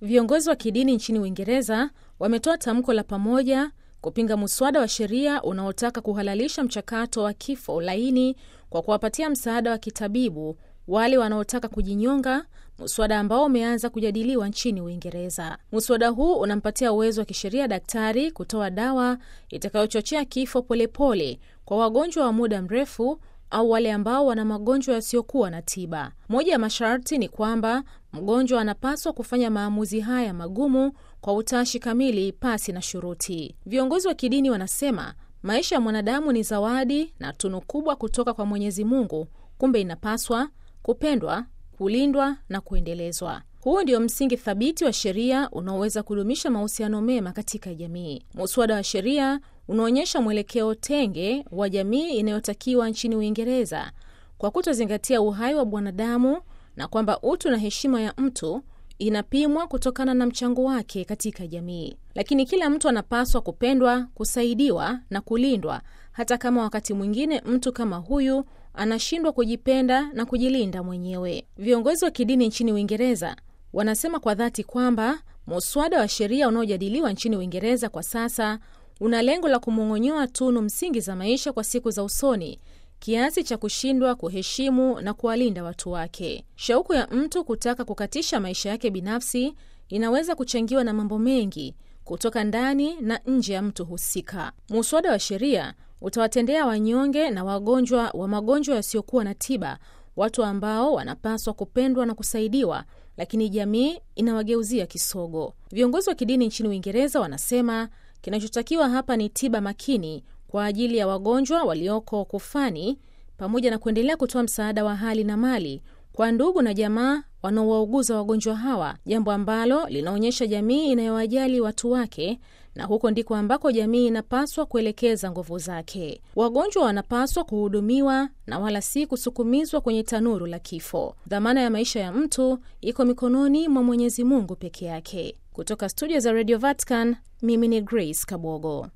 Viongozi wa kidini nchini Uingereza wametoa tamko la pamoja kupinga muswada wa sheria unaotaka kuhalalisha mchakato wa kifo laini kwa kuwapatia msaada wa kitabibu wale wanaotaka kujinyonga, muswada ambao umeanza kujadiliwa nchini Uingereza. Muswada huu unampatia uwezo wa kisheria daktari kutoa dawa itakayochochea kifo polepole pole kwa wagonjwa wa muda mrefu au wale ambao wana magonjwa yasiyokuwa na tiba. Moja ya masharti ni kwamba mgonjwa anapaswa kufanya maamuzi haya magumu kwa utashi kamili, pasi na shuruti. Viongozi wa kidini wanasema maisha ya mwanadamu ni zawadi na tunu kubwa kutoka kwa Mwenyezi Mungu, kumbe inapaswa kupendwa, kulindwa na kuendelezwa. Huu ndio msingi thabiti wa sheria unaoweza kudumisha mahusiano mema katika jamii. Muswada wa sheria unaonyesha mwelekeo tenge wa jamii inayotakiwa nchini Uingereza kwa kutozingatia uhai wa mwanadamu na kwamba utu na heshima ya mtu inapimwa kutokana na mchango wake katika jamii. Lakini kila mtu anapaswa kupendwa, kusaidiwa na kulindwa, hata kama wakati mwingine mtu kama huyu anashindwa kujipenda na kujilinda mwenyewe. Viongozi wa kidini nchini Uingereza wanasema kwa dhati kwamba muswada wa sheria unaojadiliwa nchini Uingereza kwa sasa una lengo la kumong'onyoa tunu msingi za maisha kwa siku za usoni kiasi cha kushindwa kuheshimu na kuwalinda watu wake. Shauku ya mtu kutaka kukatisha maisha yake binafsi inaweza kuchangiwa na mambo mengi kutoka ndani na nje ya mtu husika. Muswada wa sheria utawatendea wanyonge na wagonjwa wa magonjwa yasiyokuwa na tiba, watu ambao wanapaswa kupendwa na kusaidiwa, lakini jamii inawageuzia kisogo. Viongozi wa kidini nchini Uingereza wanasema kinachotakiwa hapa ni tiba makini kwa ajili ya wagonjwa walioko kufani, pamoja na kuendelea kutoa msaada wa hali na mali kwa ndugu na jamaa wanaowauguza wagonjwa hawa, jambo ambalo linaonyesha jamii inayowajali watu wake, na huko ndiko ambako jamii inapaswa kuelekeza nguvu zake. Wagonjwa wanapaswa kuhudumiwa na wala si kusukumizwa kwenye tanuru la kifo. Dhamana ya maisha ya mtu iko mikononi mwa Mwenyezi Mungu peke yake. Kutoka studio za Radio Vatican, mimi ni Grace Kabogo.